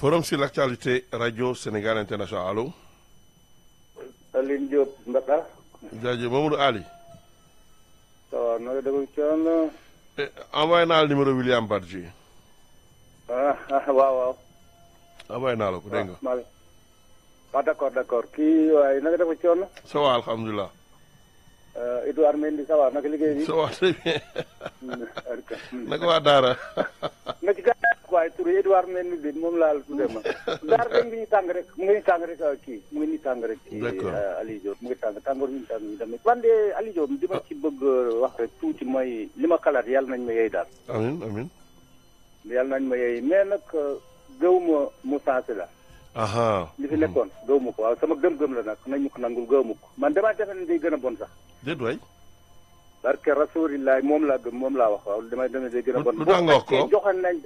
forum sur l'actualité radio Sénégal international allo. Aline Diop Mbaka. jaajëf Mamadou Ali. ça va naka déglu coono. envoyé naa la numéro William Badji. ah ah waaw waaw. envoyé naa la ko dégg nga. waaw ah d' accord d' accord kii waaye naka dafa coono. ça va alhamdulilah. Edouard Mendy ça va naka liggéey bi. ça va très bien. naka waa Daara. nga ci gàllankoor waaye tur Edouard Mendy bi moom laa la tuddee ma. Daara dañ ngi ñu tàng rek mu ngi ñu tàng rek kii mu ngi ñu tàng rek. kii D'accord. Aliou Diop mu ngi tàng tàngoor ñu tàng ñu tamit. wante Aliou Diop li ma ci bëgg wax rek tuuti mooy li ma xalaat yàlla nañ ma yey daal. amin amin yàlla nañ ma yey mais nag gëw ma mu sensé la. aha li fi nekkoon gëw ma ko waaw sama gëm-gëm la nag nañ ma ko nangul gëw ma ko man damaa defe ne day gën a bon sax. déet waay. parce que rasulilah moom laa gëm moom laa wax waaw damay demee day gën a bon. lu tax nga wax ko boo fekkee joxoon nañ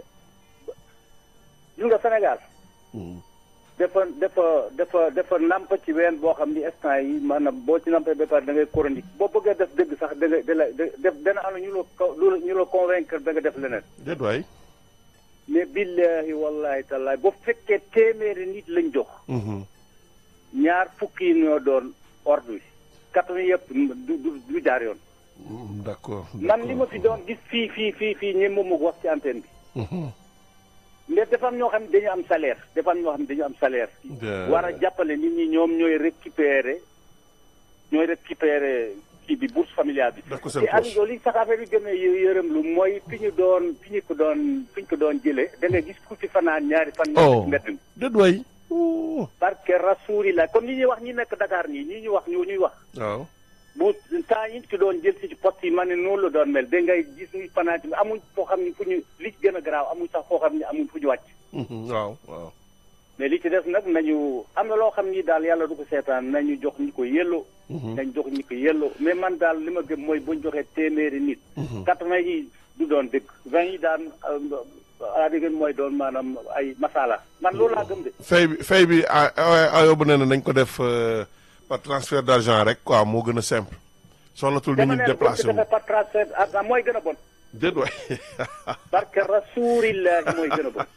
gis nga Sénégal. Hmm. dafa dafa dafa dafa namp ci ween boo xam ni instant yi maanaam boo ci nampee ba pare da ngay chronique boo bëggee def dëgg sax da ngay da lay def dana am ñu la ko ñu la convaincre da nga def leneen. déet waay. mais billahi wallahi tallahi bu fekkee téeméeri nit lañ jox. Mhm. ñaar fukki yi ñoo doon ordre bi. quatre yëpp du du du jaar yoon. Mm, d'accord. man li ma fi doon gis fii fii fii fii ñi moom wax ci antenne bi. Mhm. mais dafa am ñoo xam ne dañu am salaire dafa am ñoo xam ne dañu am salaire. De- war a jàppale nit ñi ñoom ñooy récupérer ñooy récupérer kii bi bourse familiale bi. def ko seen te poche. Aliou li sax affaire bi gën a yë- yërëm lu mooy fi ñu doon fi ñu ko doon fi ñu ko doon jëlee da nga gis ku ci fanaan ñaari fan. oh ñetti mbedd mi. déet waay. Oh. parce que rasulilah comme ni ñuy wax ñi nekk Dakar nii ñi ñuy wax ñu ñuy wax. waaw. bu temps yi ñu ci doon jël si ci poste yi ma ne noonu la doon mel da ngay gis ñuy fanaan ci amuñ foo xam ne fu ñu li ci gën a garaaw amuñ sax foo xam ne amuñ fu ñu wàcc. Mhm. waaw waaw. mais li ci des nag nañu am na loo xam ni daal yàlla du ko seetaan nañu jox ñi ko yelloo. Mhm. nañ jox ñi ko yelloo mais man daal li ma gëm mooy buñ joxee téeméeri nit. Mhm. quatre-vingt yi du doon dëkk vingt yi daan ala dégg mooy doon maanaam ay masala man loolu laa gëm de. fay bi fay bi ah ah yóbbu na ne nañ ko def euh, par transfert d'argent rek quoi moo gën a simple. soxlatul nit dama ñi ne la bu déplacé ñu wu. defee par transfert ah mooy gën a bon. déet waay. parce que rasulillahi mooy gën a bon.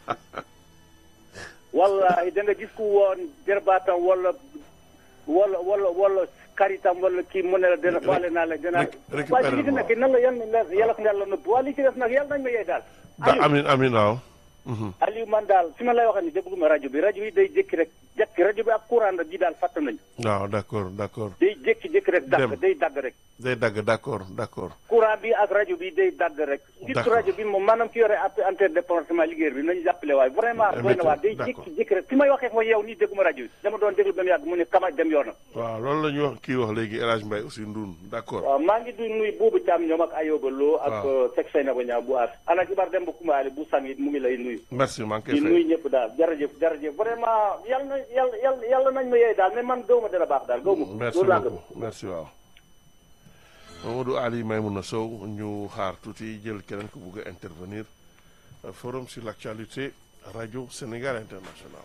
wallahi da nga gis ku woon jërbaatam wala wala wala wala karitam wala kii mu ne la dina faale naa la dina rek- récupérer waaye li ci waaw. nekk nan la yan yàlla ko yàlla nëbb waaye li ci def nag yàlla nañ ma yee daal da amin amin waaw. Mhm. Aliou man daal fi ma lay waxee ni dégguma rajo bi rajo bi day jékki rek jékki rajo bi ak courant bi daal fàtte nañu waaw d'accord d'accord. day jékki-jékki rek dagg Dem. day dagg rek day dagg d'accord d'accord. courant bi ak rajo bi day dagg rek surtout D'accord. rajo bi moom maanaam ki yore ap- antenne département liggéey bi nañu jàppale waaye vraiment Eh, doy na waa day d'accord. jékki-jékki rek fi may waxee mooy yow nii dégguma rajo bi dama doon déglu ba mu yàgg mu ne kama dem yoonam waaw loolu la ñu wax kii wax léegi El Hadj Mbaye aussi Ndoun d'accord. waaw maa ngi du nuy buubu Thiam ñoom ak Ayoba Lo ak Waaw. Seck Seyna ba ñaaw bu aas ana Ibar Demba Kumbaale bu sangit mu ngi lay nuyu merci maa ngi koy di fay. nuyu ñëpp daal jërëjëf jërëjëf vraiment yàlla na yàlla yàlla yàlla nañ ma yeey daal mais man gëw ma dana baax daal gëw ma merci loolu laa gëm beaucoup merci waaw. Mamadou Ali Maimouna Sow ñu xaar tuuti jël keneen ku bugg a intervenir Euh, forum sur l'actualité radio Sénégal international.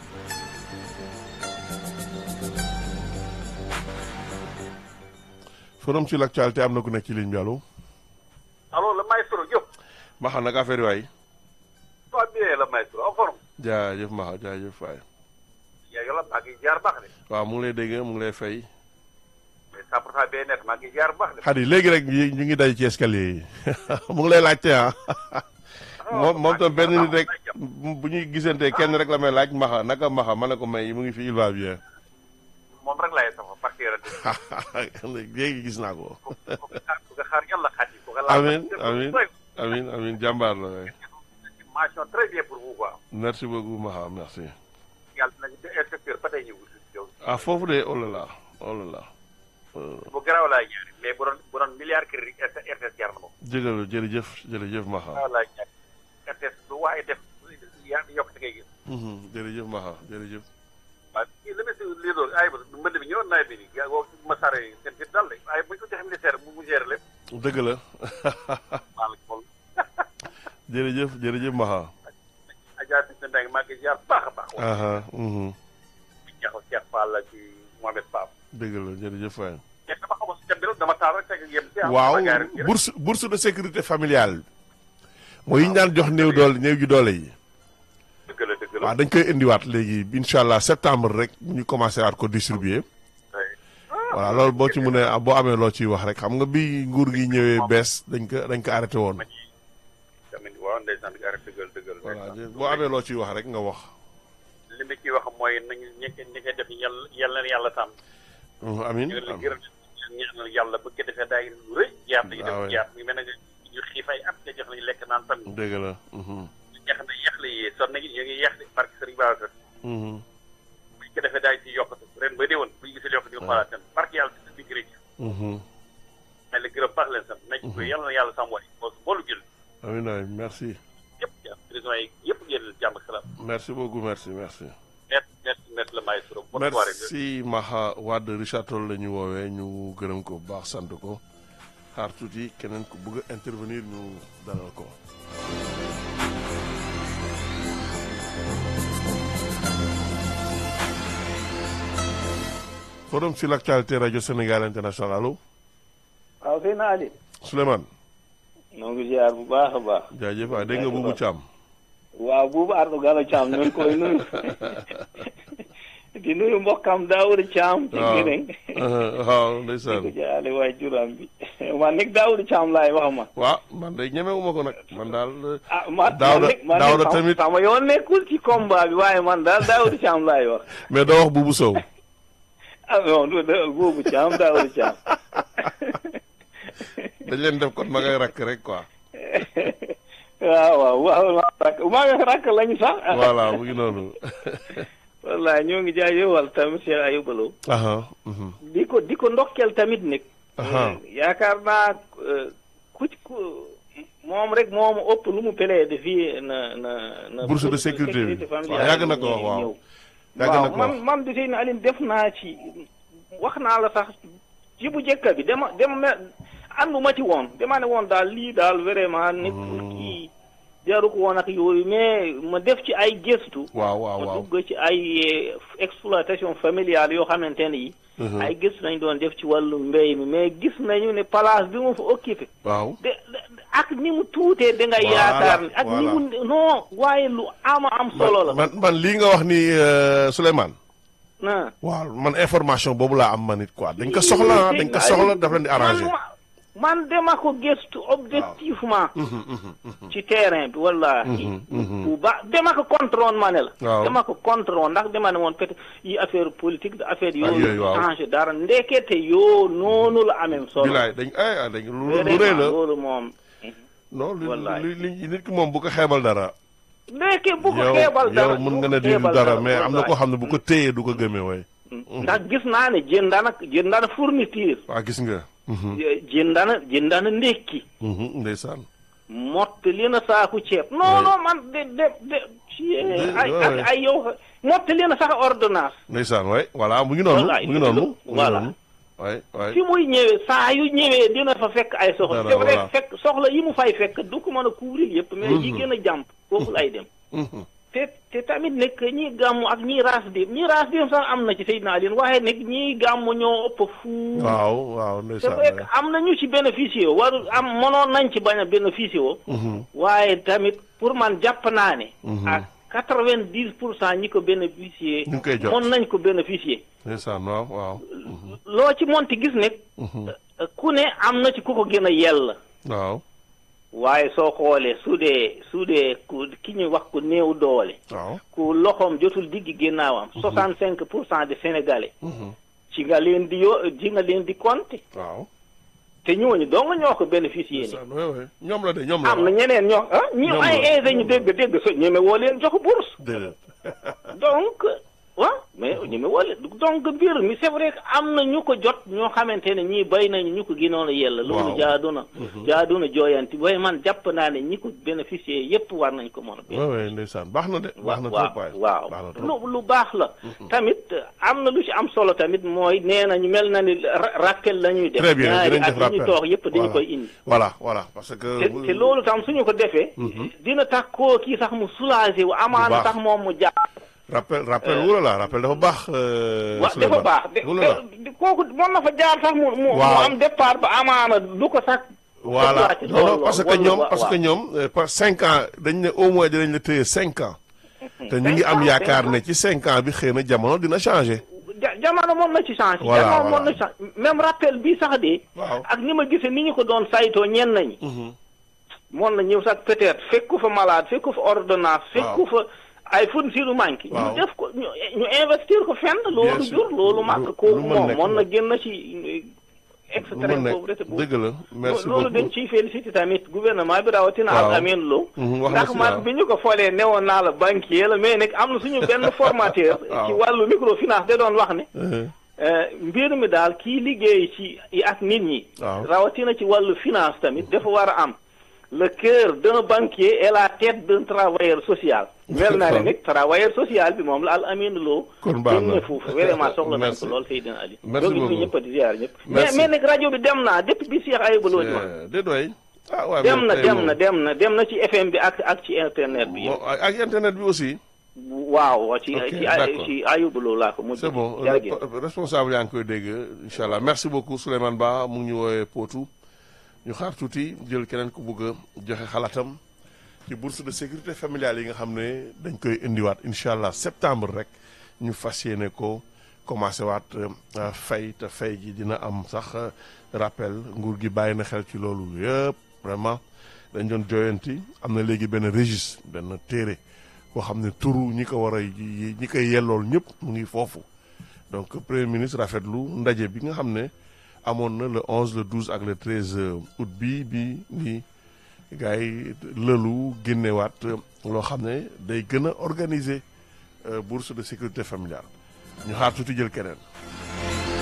forum sur l'actualité am na ku nekk ci ligne bi allo. Alors, le maestro, yo, Maxa nag affaire yi waay. toi bien le maestro, en forme. jaajëf Maxa jaajëf waay. yaa ngi la maa ngi jaar baax de. waaw mu ngi lay dégg mu ngi lay fay. mais 100 pour cent bien net maa ngi jaar baax de. xadi léegi rek ñu ñu ngi daj ci escalier yi mu ngi lay laajte ah. moom moom tam benn nit rek bu ñuy gisante kenn rek la may laaj maxa naka maxa ma ne ko may mu ngi fi il va bien. moom rek laay sama parce que léegi gis naa ko. ko nga xaar yàlla xaar yi ko nga laal. Amiin, amiin. amin amin jàmbaar la waay. mention très bien pour vous quoi. merci beaucoup maxa merci. yàlla nañu de inspecteur ba tey ñëwul si yow. ah foofu de oh là là oh là là. bu garaaw laay ñaari mais bu doon bu doon milliard kër yi RTS jar na moom. jërëjëf jërëjëf jërëjëf maxa. garaaw laay ñaari RTS lu waaye def yaa yokk ci ngay gis. Mhm, jërëjëf maxa jërëjëf. waaw kii li ma si lii doon ay mbënd bi ñëwoon nawet bi nii gaa woo ma sare seen fit dal de waaye bu ñu ko joxe ministère mu mu gère lépp. dëgg la maa la ko jërëjëf jërëjëf maxa. Adja Binta Mbengue maa ngi ziar baax a baax. aha mhm, di ñaxal Cheikh Fall la ci Mohamed Pape. dëgg la jërëjëf waay. mais dama xamul si thème bi rek dama taal rek fekk yem si. waaw ma gaari rek. bourse bourse de sécurité familiale mooy yi ñu daan jox néew doole néew ji doole yi dëgg la dëgg waaw dañ koy indiwaat léegi incha allah septembre rek ñu commencé waat ko distribuer voilà loolu boo ci mënee boo amee loo ciy wax rek xam nga bi nguur gi ñëwee bees dañ ko dañ ko arrêté woon. tamit waaw ndeysaan di arrêté dëggal dëggal. voilà boo amee loo ciy wax rek nga wax. li ma ciy wax mooy nañu ñi ñi koy def yàlla yàlla na yàlla sàmm. amiin ñu ngi leen gërëm ñaanal yàlla bu ko defee daay lu rëy. jaar nañu waaw def jaar mi mel ne ñu xiif ay at te jox nañu lekk naan tamit. dëgg la. ñu jeex na yeex la yee sonn nañu ñu ngi yeex di barke Sëriñ Babacar. bu ñu ko defee daay ci yokkatu ren ba déwén bu ñu gisee yokkatu ñu xoolaat tam barke yàlla di di gërëm. mais la gërëm baax leen sant nañ ko yàlla na yàlla sàmm waay boolu jël amiin amiin merci. yëpp jàmm prison yi yëpp génn jàmm ak salaam. merci beaucoup merci merci. merci merci merci la maestro. bonne soirée. merci Maha Wade Richard Toll la ñu woowee ñu gërëm ko bu baax sant ko xaar tuuti keneen ku bëgg a intervenir ñu dalal ko. forum sur l'actualité radio Sénégal international allo waaw sëñ Ali. Souleymane. ñoo ngi ziar bu baax a baax. jaajëf waay dégg nga Boubou Thiam. waaw buubu Ardo Gallo Thiam ñu ngi koy nuyu. di nuyu mbokkam Daouda Thiam. ci Guinée. waaw ndeysaan. di ko jaale waay juram bi. man nag Daouda Thiam laay wax ma. waaw man de ñemewuma ko nag man daal. ah man Daouda man Daouda man tamit sama yoon nekkul ci combat bi waaye man daal Daouda Thiam laay wax. mais doo wax Boubou Sow. ah non du de buubu Thiam Daouda Thiam. dañ leen def kon ma ngay rakk rek quoi. waaw waaw waaw maa rakk maa ngi rakk lañu sax. voilà mu ngi noonu. wallaay ñoo ngi jaajëfal tamit Cheikh Ayouba Lo aha mhm. di ko di ko ndokkeel tamit nag. Aha. yaakaar naa euh, ku ci ku moom rek moom ëpp lu mu plaidé fii na na na. Bourse de sécurité bi. familiale waaw yàgg na ko wax, waaw. ñëw. yàgg na waaw ko man wax. man di seen Aline def naa ci wax naa la sax ci bu njëkk bi dama dama me ànduma ci woon dama ne woon daal lii daal vraiment nekkul kii jaru ko woon ak yooyu mais ma def ci ay gëstu. waaw waaw ma waaw. dugg ci ay eh, exploitation familiale yoo xamante ne yi. Mhm. ay gëstu nañ doon def ci wàllu mbéy mi mais gis nañu ne place bi mu fa occupé. waaw. de de- ak ni mu tuutee da ngay Voilà, yaakaar ni ak ni voilà. mu non waaye lu ama am solo la. man man lii nga wax ni euh, Souleymane. na waaw man information boobu laa am man it quoi dañ ko soxla ah dañ ko soxla daf leen di arrangé. man man dama ko gëstu objectivement. ci terrain bi wallahi bu baax dama ko contrôle ma ne la. Waaw. dama ko contrôle ndax dama ne woon peut yi affaire politique da affaire yooyu, yooyu. waaw. changé dara ndekete yoo noonu la amee solo. bilaay dañ ay ah dañ lu lu Vraiment, rëy la loolu moom. non li wallaay. li li nit ki moom bu ko xeebal dara. ndeke bu ko yow xeebal dara yow mën bu nga ko ne di du xeebal dara mais am na wallahi. koo xam ne bu ko téyee du ko gëmee way ndax gis naa ne jëndana jëndana fourniture. waa gis nga. mhm, jëndana jëndana ndekki. mhm, ndeysaan. mottali na saaku ceeb. non Oui. non man de de de. ci ay ouais, ak ouais. ay yow mottali na sax ordonnance. ndeysaan waay voilà mu ngi noonu Wallaay, mu ngi noonu. dëgg la, mu ngi voilà. noonu waay waay. fi muy ñëwee saa yu ñëwee dina fa fekk ay soxla. Dara, c'est vrai voilà. fekk soxla yi mu fay fekk du ko mën a couvrir yëpp. mais yi gën a jàmp foofu lay dem. Mhm, te te tamit nekk ñii gàmmu ak ñii raas dem ñii raas dem sax am na ci Seydina Alioune waaye nag ñii gàmmu ñoo ëpp fuuf. waaw waaw c'est ndeysaan vrai que am na ñu ci bénéficié woo waru am mënoon nañ ci bañ a bénéficié woo. Mhm, waaye tamit pour man jàpp naa ne. ak quatre vingt dix pour cent ñi ko bénéficier. ñu ngi koy jot. mën nañ ko bénéficier. ndeysaan waaw waaw. loo ci monti gis ne. ku ne am na ci ku ko gën a yell. waaw waaye soo xoolee su dee su dee ku ki ñuy wax ku néew doole. waaw. ku loxoom jotul digg ginnaawam. soixante cinq pour cent de sénégalais. mhm, ci nga leen di yo ci nga leen di compter. waaw. te ñooñu dong ñoo ko bénéficier ni ndeysaan waay waay ñoom la de ñoom la am na ñeneen ñoo ah ñu Ñoom ay la. aisé ñu dégg dégg so ñeme woo leen jox bourse déedéet. donc waaw mais ñeme woo leen donc mbir mi c'est vrai que am na ñu ko jot ñoo xamante ne ñii bay nañu ñu ko gënoon a yella Waaw. loolu jaadu na jaadu na jooyanti waaye man jàpp naa ne ñi ko bénéficier yépp war nañ ko mën a waay waay ndeysaan baax na de baax na trop waay waaw baax na trop. lu lu baax la tamit am na lu ci am solo tamit mooy nee na ñu mel na ni ra- rappel la ñuy def très bien ñaari dinañ at def yi rappel ñu toog yépp dañu Voilà. koy indi voilà voilà parce que. te te loolu tam suñu ko defee dina tax koo kii sax mu soulagé wu amaana baax. sax moom mu jàpp rappel rappel wula la rappel dafa baax. euh, wa dafa Souleymane. baax de wula la de- kooku mën na fa jaar sax mu mu mu Waaw. am départ ba amaana du ko sax voilà départ ci non non loolu parce que wala- ñoom wa- parce que waaw. ñoom euh, par cinq ans dañ ne au moins dinañ la téye cinq ans. te ñu ngi am yaakaar ne ci cinq ans bi xëy na jamono dina changé. ja jamono moom na ci changé. Voilà, jamono moom voilà. na ci changé même rappel bi sax de. Waaw. ak ni ma gisee ni ñu ko doon saytoo ñenn nañi. moon na ñëw sax peut-être fekku fa malade fekku fa ordonnance. fekku fa ay fournitures yu manqué. Waaw. ñu def ko ñu ñu investir ko fenn. loolu sûr. jur loolu Lu- màgg lu kooku mën moom nekk moon la. na génn ci lu extrême mën pauvreté nekk boobu. dëgg la merci loolu dañ beaucoup. ciy félicité tamit gouvernement bi rawatina Waaw. ak Amine Lo. Mhm, wax na ndax si man waaw. bi ñu ko foolee newoon naa la banquier la mais nag am na suñu benn formateur. Waaw. ci wàllu microfinance da doon wax ne. Euh, Euh, mbir mi daal kii liggéey ci ak nit ñi. Waaw. rawatina ci wàllu finance tamit dafa war a am le cœur d'un banquier et la tête d'un travailleur social. mel naa ne nag travailleur social bi moom la al amin loo. Kon baax na. dem na foofu vraiment soxla nañ Merci. ko lool Seydina Ali. Merci ñoo ngi nuyu beaucoup. ñëpp di ziar ñëpp. mais Merci. mais nag rajo bi dem naa depuis bi Cheikh Ayouba Lo di wax. euh, déet waay. ah waaw dem mais na tey dem moom- na dem na dem na ci FM bi ak ak ci internet bi. Bon, ak ak internet bi aussi. waaw ci Ok, ci d'accord. ci Ayouba Lo laa ko mujj. c'est bon jërëjëf. re- responsable yaa ngi koy dégg incha allah merci beaucoup Souleymane Ba mu ngi ñu woowee Potou ñu xaar tuuti jël keneen ku bugg a joxe xalaatam ci bourse de sécurité familiale yi nga xam ne dañ koy indiwaat incha allah septembre rek ñu fas yéene ko commencé waat euh, fay te fay gi dina am sax euh, rappel nguur gi bàyyi na xel ci loolu yëpp vraiment dañ doon joyanti am na léegi benn registre benn téere boo xam ne turu ñi ko war a yi- ñi koy yellool ñëpp mu ngi foofu donc premier ministre rafetlu ndaje bi nga xam ne amoon na le 11 le 12 ak le 13 août bi bi ni gars yi lëlu génnewaat euh, loo xam ne day gën a organiser euh, bourse de sécurité familiale ñu xaar tuuti jël keneen